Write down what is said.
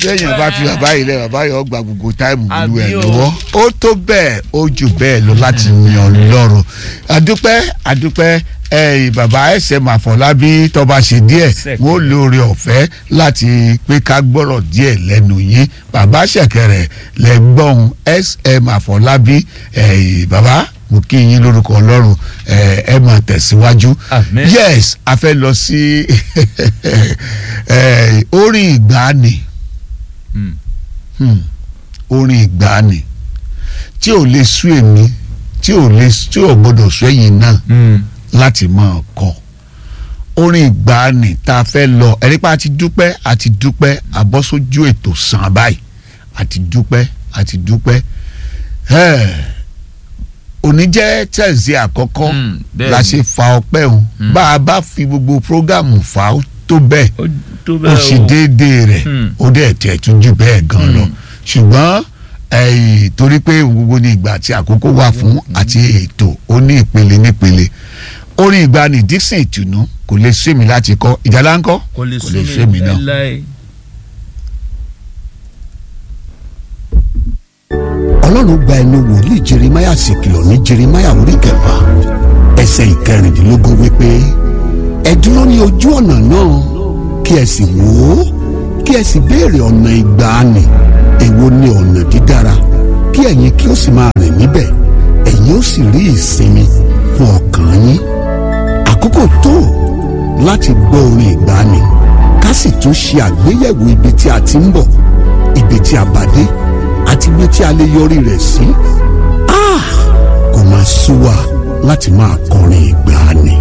téèyàn bá fi bàbá yìí lẹ bàbá yìí ó gba gbogbo táìmù ìlú ẹ Àbí o. lọ́wọ́ ó tó bẹ́ẹ̀ ó jù bẹ́ẹ̀ lọ láti yan lọ́rùn àdúpẹ́ àdúpẹ́ ẹ̀yìn bàbá sm àfọlábí tọba ṣe díẹ̀ Ṣẹ̀kẹ̀rẹ̀. wọn ò lóore ọ̀fẹ́ láti pé ká gbọ́rọ̀ díẹ̀ lẹ́nu yín bàbá ṣẹ̀kẹ̀rẹ̀ lẹ́gbọ̀n sm àfọlábí ẹ̀yìn bàbá mo kí yín lórúkọ ọlọ́run ẹ ẹ máa tẹ̀síwájú Àmín. yes a fẹ́ lọ sí eh, orin ìgbàanì Mm. hmm, orin ìgbàanì tí ò lè sú èmi tí ò lè tí ò gbọdọ̀ sú ẹ̀yin náà Mm. láti máa kọ orin ìgbàanì tá a fẹ́ lọ ẹ̀rí pa àti dúpẹ́ àti dúpẹ́ àbọ́sójú ètò sàn báyìí àti dúpẹ́ àti dúpẹ́ ẹ̀ òní jẹ́ tẹ̀sí àkọ́kọ́ Mm, bẹ́ẹ̀ la ni. ṣe fa ọpẹ́ òun Mm. bá a bá fi gbogbo prógámù fa ó tó bẹ́ẹ̀ ó tó ó bẹ́ẹ̀ ṣe déédéé rẹ̀ Mm. ó dẹ̀ tẹ̀ tún jù bẹ́ẹ̀ gan lọ Mm. ṣùgbọ́n ẹ̀yìn torí pé gbogbo ní ìgbà tí àkókò wà fún àti ètò ó ní ìpele nípele orin ìgbani Dixon ìtùnú kò lè sú mi láti kọ ìjàlá ńkọ́ kò lè kò sú lè mi sú mi náà. láéláé. ọlọ́run gba ẹnu wòlíì jeremáyà sì kìlọ̀ ní jeremáyà orí kẹfà ẹsẹ̀ ìkẹrìndínlógún wípé ẹ dúró ní ojú ọ̀nà náà kí ẹ sì wò ó kí ẹ sì béèrè ọ̀nà ìgbàanì èwo ni ọ̀nà dídára kí ẹ̀yin kí ó sì máa rìn níbẹ̀ ẹ̀yin ó sì rí ìsinmi fún ọkàn yín àkókò tó láti gbọ́ orin ìgbàanì ká sì tún ṣe àgbéyẹ̀wò ibi tí a ti ń bọ̀ ibi tí a bá dé àti ibi tí a lè yọrí rẹ̀ sí. Ah! kò máa sú wa láti máa kọrin ìgbàanì.